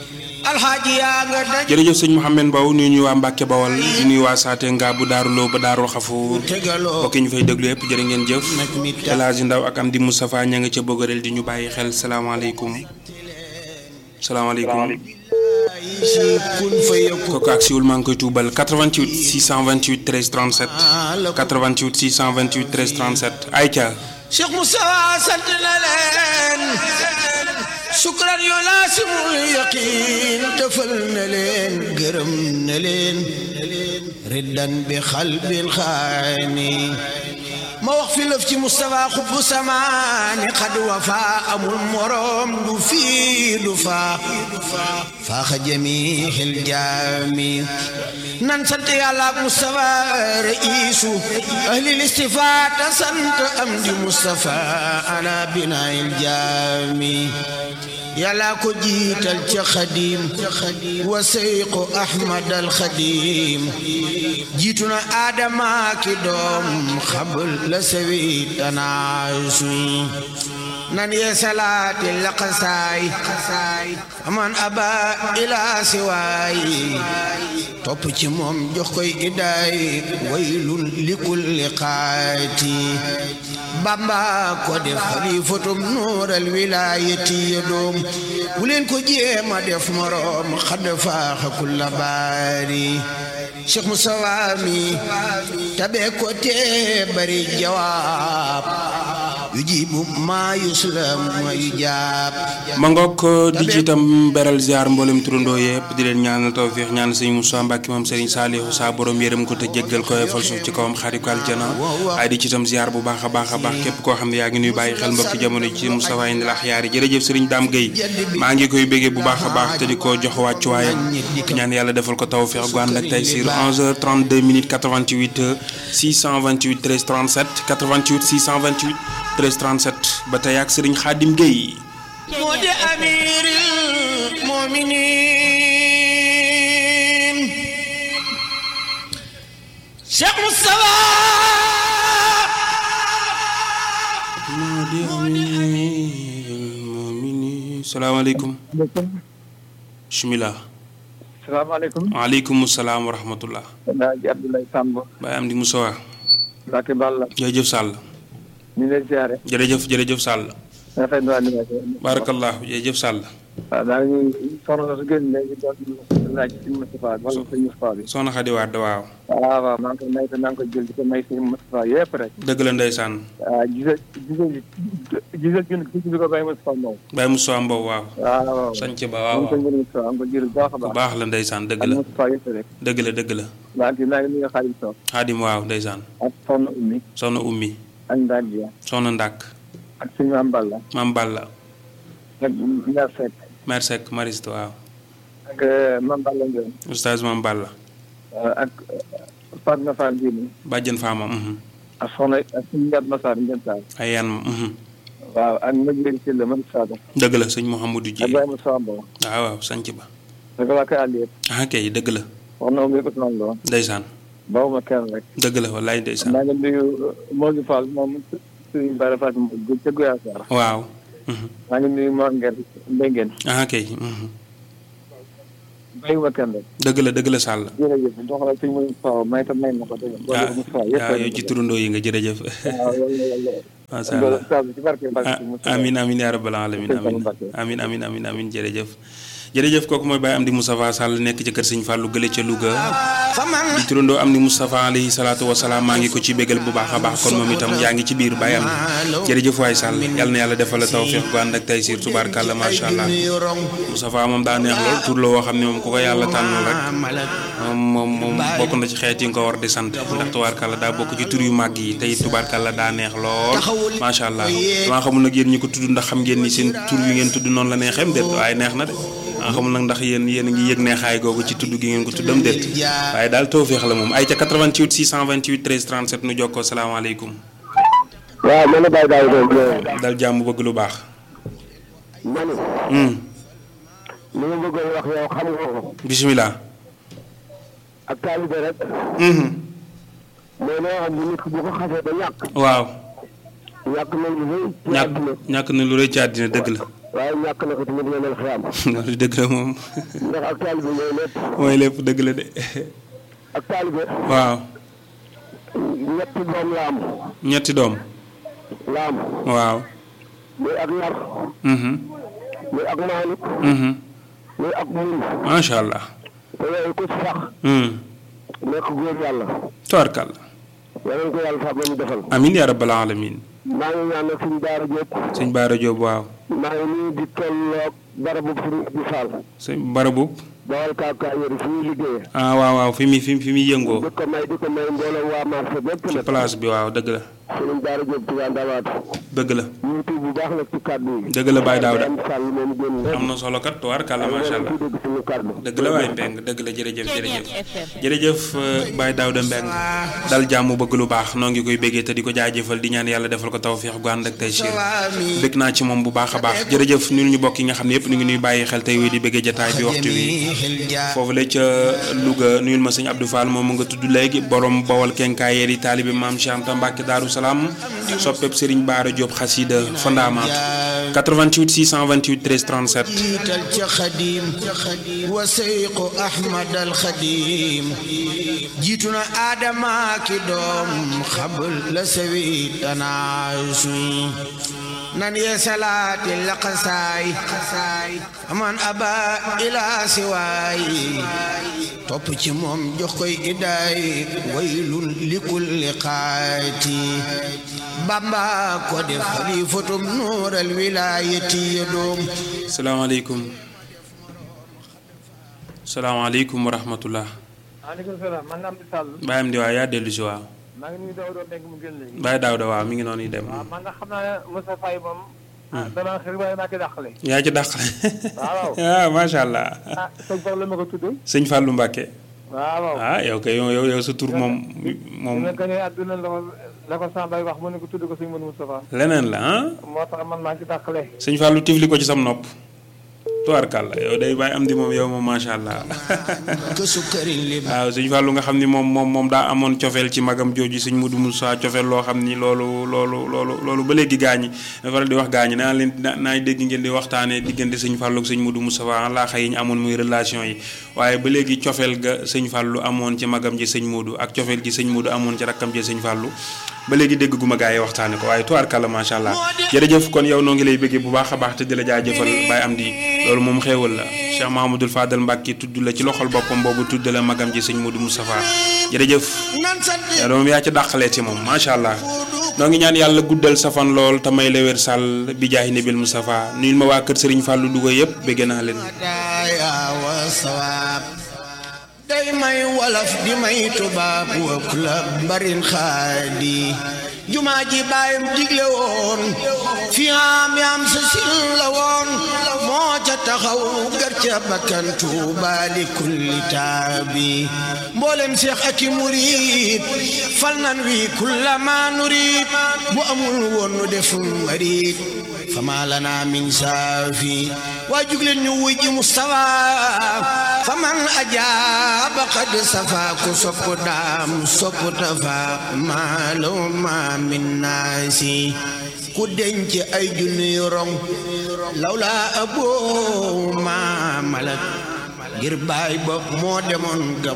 alxaaji yaa nga daj jërëjëf sëñ Mouhamed Mbow nuyu ñu waa Mbacke Bawal di nuyu waa Saate nga bu Daaru Lo ba Daaru Xafuur tegaloo mbokk yi ñu fay déglu yëpp jërë ngeen jëf nag mi El Hadji Ndaw ak Amdi Moustapha ña nga ca Bogarel di ñu bàyyi xel salaamaaleykum salaamaaleykum si kun fa yëkku kooku ak siwul maa ngi koy tuubal 88 628 13 37 88 628 13 37 ayca Cheikh Moussa sant na leen sukran yu laasimul yaqin defal na leen gërëm na leen riddan bi xalbil xaani ma wax fi lëf ci Moustapha xubbu samaani xad wafa amul morom du fii du faa faaxa jamihil jaami nan sant yàlla ak Moustapha reisu ahlil istifaata sant am di Moustapha ala binaayil jaami yàlla ko jiital ca xadim wa seyqu ahmad al xadim jiitu na aadama ki doom xabul la sawi tanaasu nan yee salaati laqasaay aman aba ila siwaay topp ci moom jox koy idaay waylun likulli qaati bamba ko def xalifatum nuural wilaayati ya doom bu leen ko jéema def moroom xadd faaxa kulla baari Cheikh Moussa mi tabe ko te bari jawaab yu jibu maa yuslam ma yu jaab ma ngoog di ci itam beral ziar mboolem turandoo yëpp di leen ñaanal tawfiix ñaan sëñ Moussa Mbacke moom Serigne Saliou saa borom yërëm ko te jéggal ko fal suuf ci kawam xarit ko aljana waaye di ci itam ziar bu baax a baax a baax képp koo xam ne yaa ngi nuy bàyyi xel mbokki jamono ci Moustapha Indi Lax yaari jërëjëf Serigne Dame Gueye maa ngi koy béggee bu baax a baax te di ko jox wàccuwaayam ñaan yàlla defal ko tawfiix gu ànd ak tey sur 11h32 minutes 88 628 13 37 88 628 13 37 ba tey ak Serigne Khadim Gueye moo di amiril muminin Cheikh Moustapha moo di amiril muminin salaamaaleykum bismillah salaamaaleykum. waaleykum salaam wa rahmatullah naa ji Abdoulaye Samb. Baye Amdi Moussa Mbacke Balla. jërëjëf Sall ñu ngi lay ziare. jërëjëf jërëjëf Sall rafet na animation. barakallahu jërëjëf Sall waaw daa ngi soxna su gën léegi doon laaj ci Moustapha wala sëñ Moustapha bi. soxna Xadi Waat waaw waaw waaw maa ngi koy may te maa ngi koy jël di ko may sëñ Moustapha yëpp rek. dëgg la ndeysaan waaw gisal gisal gisal ñun ci bi ko Baye Moustapha Mbow. Baye Moussa Mbow waaw waaw waaw. sanc ba waaw maa ngi koy waaw jël Moustapha maa ngi koy jël bu baax a bu baax. baax la ndeysaan dëgg ak la Moustapha yëpp rek. dëgg la dëgg la maa ngi maa ngi nuyu Xaadim Sow. Xaadim waaw ndeysaan ak soxna Oumy. soxna Ummi ak Ndadia. soxna Ndak ak suñu Mame Balla. Mam Balla ak Mère Seck. Mère Seck Mariste waaw ak Mame Balla Ndione. oustaz Mam Balla ak Fatma Fall Dini. bàjjen faama mhm. ak soxna ak suñu njaat Massar Ndiène Sarr. ay yan ma mhm. waaw ak Madiène Sylla man Sada. dëgg la sëñ Mouhamadou Dieye ak Baye Moussa Mbow. waaw waaw sanc ba ak waa Kër Aliou. ah kay dëgg la wax na ma Ousmane Lo. ndeysaan bawuma kenn rek. dëgg la wallaay ndeysaan maa ngi nuyu Modou Fall moom suñu Bara Fatou Mbow ca Guya Sarr. waaw mhm. maa ngi nuyu Mor Nguer Mbengen. ah kay mhm. bàyyiwuma kenn rek. dëgg la dëgg la Sall jërëjëf dox la suñu Moustapha may tam may na ko dégg nga. ah wala Moustapha yëpp waaw yow ci turandoo yi nga jërëjëf waaw yàlla yàlla. macha allah Saa bi ci barke barke ah Moustapha. amin amin yaa rabbal alamin Sëñ amin Fallou Mbacké. amin amin amin amin jërëjëf jërëjëf kooku mooy Baye Amdi Moustapha Sall nekk ci kër Sëñ Fallou gële ca Louga faman di turandoo Amdi Moustapha alayhi salaatu wasalaam maa ngi ko ci bégal bu baax a baax kon moom itam yaa ngi ci biir Baye Amdi jërëjëf waay Sall yal na yàlla defal la tawfiq gu ànd ak taysiir tubaarkàlla macha allah Moustapha moom daa neex lool tur la woo xam ne moom ku ko yàlla tànnal rek moom moom moom bokk na ci xeet yi nga ko war di sant ndax tubaarkàlla daa bokk ci tur yu màgg yi tey tubaarkàlla daa neex lool macha allah damaa xamul nag yéen ñi ko tudd ndax xam ngeen ni seen tur yu ngeen tudd noonu la neexeem déet waaye neex na de maa xamul nag ndax yéen yéen a ngi yëg neexaay googu ci tudd gi ngeen ko tuddam déet waaye daal tawféex la moom ay ca 88 628 13 37 nu jokkoo salaamaaleykum waaw man la Baye Daouda Ndiaye. dal jàmm bëgg lu baax ma ne Hmm, li ma bëggoon wax yow xam nga ko. bisimilah ak taalibe rek. Mhm, mais loo xam ne nit ki bu ko xasee ba ñàkk. waaw ñàkk na lu rëy. ci ñàkk àdduna. ñàkk na lu rëy ci àddina dëgg la waaye ñàkk na ko tamit nga mel xiyam loolu dëgg la moom ndax ak taalibe mooy lépp mooy lépp dëgg la de ak taalibe waaw ñetti doom la am ñetti doom la am waaw muy ak nar mhm muy ak maanut mhm muy ak muñ macha allah te yooyu ku ci sax hmm nekk góor yàlla tabarkalla yal ko yàlla sax ba mu defal amin ya rabbal alamin maa ngi ñaan nag suñu daara Jóob sëñ Baara Jóob waaw maa ngi nii di tolloog barabu Sëriñ Ibou Fall sëñ barabub bawal kaakaa yëri fi ñuy liggéeyee ah waaw waaw fi mi fi fi muy yëngoo di ko may di ko may mbooloo waa marché bépp ci nag place bi waaw dëgg la Sëriñ daara Jóob Tuubaa Ndamaatu dëgg la ñu tuub bu baax nag ci kàddu yi dëgg la Baye Daouda am sàll moom génn lépp am na solo kat tubaarkalla macha allah dégg suñu kàddu dëgg la waay Mbeng dëgg la jërëjëf jërëjëf jërëjëf euh, Baye Daouda Mbeng dal jàmm bëgg lu baax noo ngi koy béggee te di ko jaajëfal di ñaan yàlla defal ko tawfeex gu ànd ak tey siir bëgg naa ci moom bu baax a baax jërëjëf ñun ñu bokk yi nga xam ne yëpp ñu ngi nuy bàyyi xel tey wéy di béggee jataay bi waxtu wi foofu la ca Louga nuyul ma sëñ Abdou Fall moom mu nga tudd léegi borom bawal kenkaayeer yi taalibi maam Cheikh Anta Mbacke Daaru Salaam soppeb Serigne Baara Diop xasida fondamaatu 88 628 13 37 jiital ca xadim wa seyqu ahmad al xadim jiitu na aadama ki doom xabul la sawi tanaasuy nan yee salaati laqasaay aman aba ila siwaay topp ci moom jox koy idaay waylun likulli qaati bamba ko def xalifatum nuural wilaayati ya doom salaamaaleykum salaamaaleykum wa rahmatullah maaleykum salaam man la am di sàll Baye am di waaw yaa dellu si waaw maa ngi nuyu daw doon nekk mu gën léegi Baye Daouda waaw mi ngi noonu yi dem waaw man nga xam naa ne Moussa Faye moom danaa xëy waaye maa ci dàqale yaa ci dàqale waaw ah macha allah ah sëñ Fall la ma ko tudd sëñ Fallou Mbacke waaw ah yow kay yow yow sa tur moom moom dina gañee àdduna la ko la ko Sambay wax mu ne ko tudd ko sëñ Modou Moustapha leneen la ah moo tax man maa ngi ci dàqale sëñ Fallou tifli ko ci sam nopp tubaarkàlla yow day bàyyi am di moom yow moom macha allah ke sukkarin li waaw sëñ Fallou nga xam ni moom moom moom daa amoon cofeel ci magam jooju sëñ Modou Moussa cofeel loo xam ni loolu loolu loolu loolu ba léegi gaañi dafa faral di wax gaañi naa leen naa dégg ngeen di waxtaanee diggante sëñ Fallou ak sëñ Modou Moussa laa xëy yi ñu amoon muy relation yi waaye ba léegi cofeel ga sëñ Fallou amoon ci magam ji sëñ Modou ak cofeel gi sëñ Modou amoon ci rakkam ji sëñ Fallou ba léegi dégg gu ma gaa yi waxtaane ko waaye tubaarkàlla macha allah jërëjëf kon yow noo ngi lay bëggee bu baax a baax te di la jaajëfal Baye am di loolu moom xéewal la Cheikh Mahamadul Fadal Mbacke tudd la ci loxol boppam boobu tudd la magam ji sëñ Modou Moustapha jërëjëf nan sant yow moom yaa ci dàqaleeti moom macha allah noo ngi ñaan yàlla guddal sa fan lool te may la wér sàll bi jaahi nabil Moustapha nuyul ma waa kër Serigne Fallou Louga yëpp bëgg naa leen daaya wa sawaab day may wolof di may tubaab wa kulab mbarin xaadi jumaa ji baayam digle woon fi am yaam sa sil la woon moo ca taxaw gar ca bakkan tuuba li kulli taabi mboolem seex ak i murid fal nan wi kulla ma nurid bu amul woon nu def marid fama lana min saafi waa jugleen ñu wuy ji Mustafa faman ajaaba qad safa ku sopp daam sopp tafa maalo ma min naasi ku denc ay junni rong lawla aboo ma malak ngir baay ba moo demoon gab